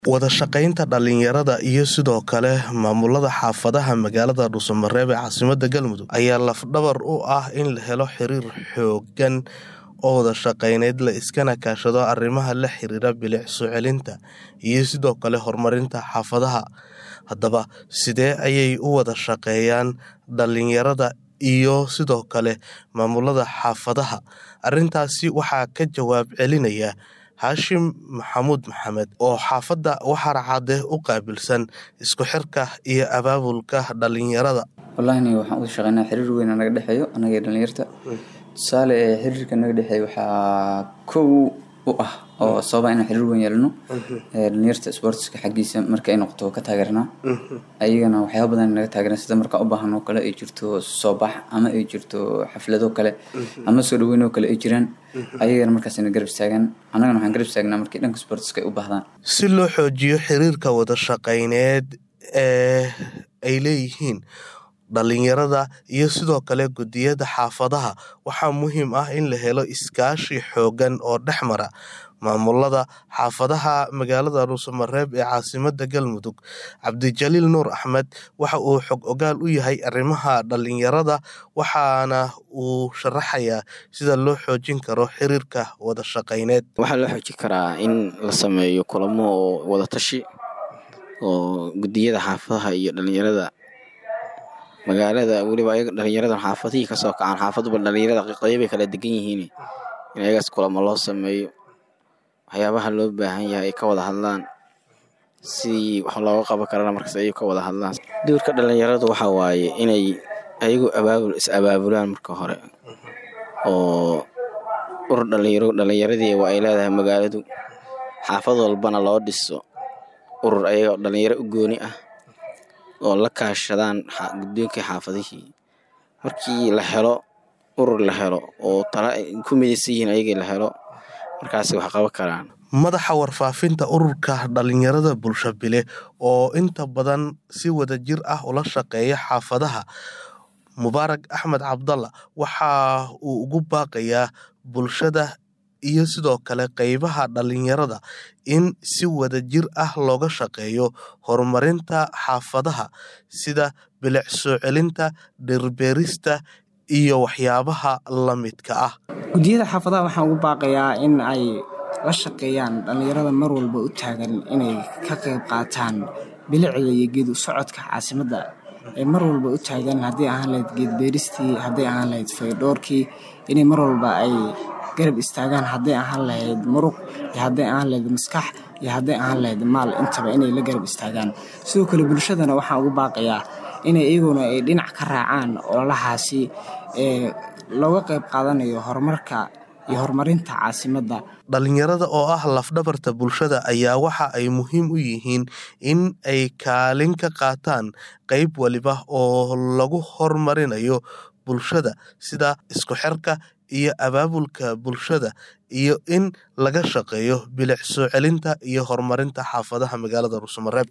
Wada shaqaynta dhalinyarada iyo sidoo kale maamulada xaafadaha magaalada Dhuuso-Mareeb ee caasimadda Galmudug ayaa laf-dhabar u ah in la helo xiriir xooggan oo wada shaqayneed la iskana kaashado arrimaha la xiriira bilic soo celinta iyo sidoo kale horumarinta xaafadaha. Haddaba, sidee ayay u wada shaqeeyaan dhalinyarada iyo sidoo kale maamulada xaafadaha? Arrintaasi waxaa ka jawaab celinaya Haashim Maxamuud Maxamed oo xaafadda Waxar Cadde u qaabilsan isku xirka iyo abaabulka dhalinyarada. Wallaahi waxaan u shaqeynaa xiriir weyn oo naga dhexeeyo anaga iyo dhalinyarta. Tusaale xiriirka naga dhexeeyo waxaa kow u ah oo sababa inaan xiriir weyn yeelano dhalinyarta sportska xaggiisa marka ay noqoto ka taageernaa ayagana waxyaabo badan naga taageeraan sida marka u baahan oo kale ay jirto soo bax ama ay jirto xaflado kale ama soo dhaweyn oo kale ay jiraan ayagana markaas na garab istaagaan annagana waxaan garab istaagnaa markii dhanka sportska ay u baahdaan Si loo xoojiyo xiriirka wada shaqayneed ee ay leeyihiin dhalinyarada iyo sidoo kale guddiyada xaafadaha waxaa muhiim ah in la helo iskaashi xooggan oo dhex mara maamulada xaafadaha magaalada Dhuuso-Mareeb ee caasimadda Galmudug. Cabdijaliil Nuur Axmed waxa uu xog ogaal u yahay arrimaha dhalinyarada waxaana uu sharaxayaa sida loo xoojin karo xiriirka wada shaqayneed. Waxaa loo xoojin karaa in la sameeyo kulamo oo wada tashi oo guddiyada xaafadaha iyo dhalinyarada magaalada weliba ayaga dhalinyarada xaafadihii kasoo kacaan xaafaduba dhalinyarada qeybay kala degan yihiin in ayagaas kulamo loo sameeyo waxyaabaha loo baahan yahay ay ka wada hadlaan sidii wax looga qaban karana markaas ay ka wada hadlaan doorka dhalinyaradu waxa waaye inay ayagu abaabul is abaabulaan marka hore oo urur dhalinyaro dhalinyaradii waa ay leedahay magaaladu xaafad walbana loo dhiso urur ayaga dhalinyaro u gooni ah oo la kaashadaan guddoonkii xaafadihii markii la helo urur la helo oo tala ay ku midaysan yihiin ayagii la helo markaasi wax qaban karaan madaxa warfaafinta ururka dhalinyarada bulshabile oo inta badan si wadajir ah ula shaqeeya xaafadaha mubaarak axmed cabdalla waxa uu ugu baaqayaa bulshada iyo sidoo kale qeybaha dhalinyarada in si wadajir ah looga shaqeeyo horumarinta xaafadaha sida bilic soo celinta dhirbeerista iyo waxyaabaha la midka ah guddiyada xaafadaha waxaan ugu baaqayaa in ay la shaqeeyaan dhalinyarada mar walba u taagan inay ka qayb qaataan bilicda iyo geed u socodka caasimadda ay mar walba u taagan haddii ahaan lahayd geed beeristii hadday ahaan lahayd faydhoorkii inay mar walba ay garab istaagaan hadday ahaan lahayd muruq iyo hadday ahaan lahayd maskax iyo hadday ahaan lahayd maal intaba inay la garab istaagaan sidoo kale bulshadana waxaan ugu baaqayaa inay iyaguna ay dhinac ka raacaan ololahaasi ee looga qayb qaadanayo horumarka iyo horumarinta caasimadda dhalinyarada oo ah lafdhabarta bulshada ayaa waxa ay muhiim u yihiin in ay kaalin ka qaataan qeyb waliba oo lagu horumarinayo bulshada sida isku xirka iyo abaabulka bulshada iyo in laga shaqeeyo bilic soo celinta iyo horumarinta xaafadaha magaalada Dhuuso-Mareeb